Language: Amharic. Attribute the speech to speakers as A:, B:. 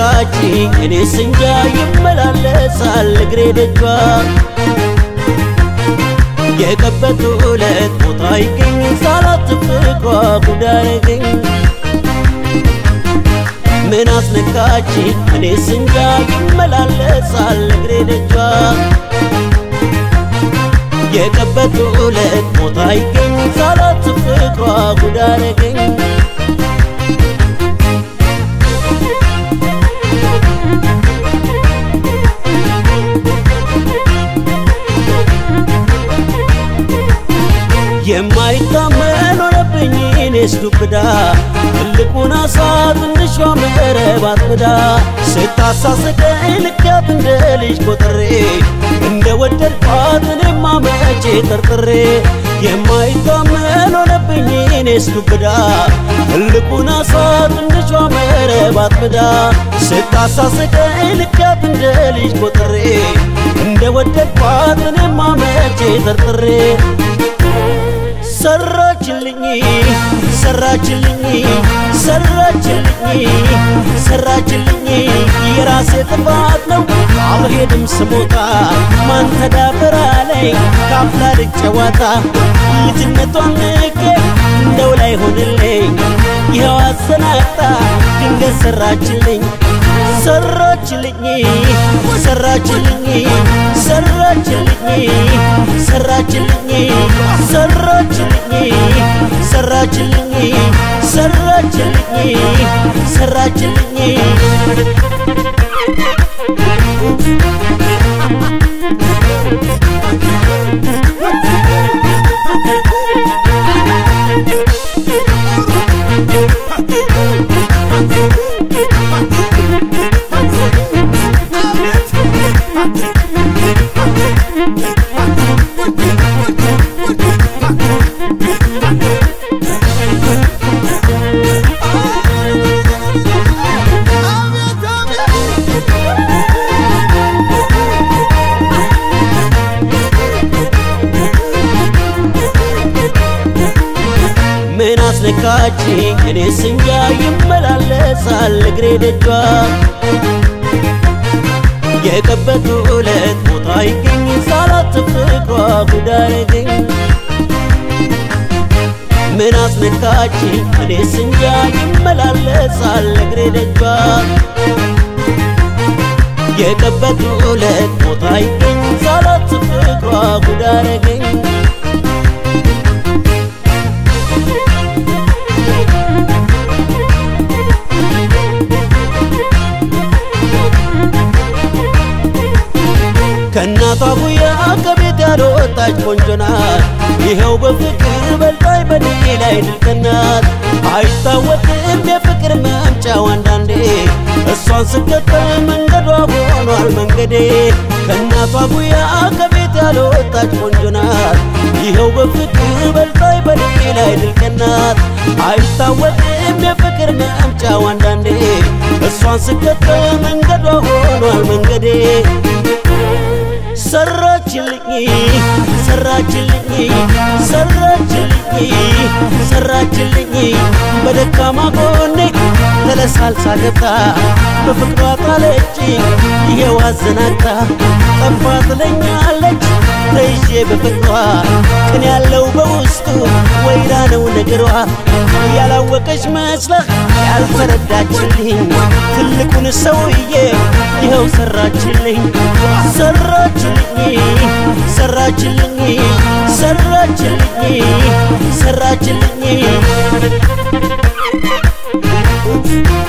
A: አስነካችኝ እኔስ እንጃ ይመላለሳል እግሬ ደጇ የቀበቱ ዕለት ቦታ ይገኝ ሳላት ፍቅሯ ጉዳረገኝ ምን አስነካችኝ እኔስ እንጃ ይመላለሳል እግሬ ደጇ የቀበቱ ዕለት ቦታ ይገኝ ሳላት ፍቅሯ ጉዳረገኝ የማይታመን ሆነብኝ እኔስ ዱብዳ ትልቁን አሳ ትንሿ መረብ አጥምዳ ስታሳስቀኝ ልኪያት እንደ ልጅ ቆጥሬ እንደ ወደድኳት እኔማ መቼ ጠርጥሬ የማይታመን ሆነብኝ እኔስ ዱብዳ ትልቁን አሳ ትንሿ መረብ አጥምዳ ስታሳስቀኝ ልኪያት እንደ ልጅ ቆጥሬ እንደ ወደድኳት እኔማ መቼ ጠርጥሬ ሰራችልኝ ሰራችልኝ ሰራችልኝ ሰራችልኝ የራሴ ጥፋት ነው አልሄድም ስሞታ ማን ተዳፈራ ላይ ካፍላ ልጨዋታ ልጅነቷን ንቄ እንደው ላይ ሆንልኝ ይኸው አሰናጣ ድንገት ሰራችልኝ ሰራችልኝ ሰራችልኝ ሰራችልኝ ሰራችልኝ ሰራችልኝ ሰራችልኝ ሰራችልኝ ሰራችልኝ ምን አስነካችኝ እኔስ እንጃ ይመላለሳል እግሬ ደጇ የቀበቱ ዕለት ቦታ ይገኝ ሳላት ፍቅሯ ጉዳረገኝ ምን አስነካችኝ እኔስ እንጃ ይመላለሳል እግሬ ደጇ የቀበቱ ዕለት ቦታ ይገኝ ሳላት ፍቅሯ ጉዳረገኝ ከእናቷ ጉያ ከቤት ያልወጣች ቆንጆ ናት። ይኸው በፍቅር በልጣይ በኔ ላይ ድልቅናት አይታወቅም የፍቅር መምጫው አንዳንዴ እሷን ስከተል መንገዷ ሆኗል መንገዴ ከእናቷ ጉያ ከቤት ያልወጣች ቆንጆ ናት። ይኸው በፍቅር በልጣይ በኔ ላይ ድልቅናት አይታወቅም የፍቅር መምጫው አንዳንዴ እሷን ስከተል መንገዷ ሆኗል መንገዴ ሰራችልኝ ሰራችልኝ ሰራችልኝ ሰራችልኝ በደካማ ጎኔ ተለሳልሳ ገብታ በፍቅሯ ጣለችኝ ይሄው አዘናግታ ጠፋ ትለኛለች ተይዤ በፍቅሯ ቅን ያለው በውስጡ ወይራ ነው ነገሯ ያላወቀች መስለህ ያልተረዳችልኝ ትልቁን ሰውዬ ይኸው ሰራችልኝ ሰራችልኝ ሰራችልኝ ሰራችልኝ ሰራችልኝ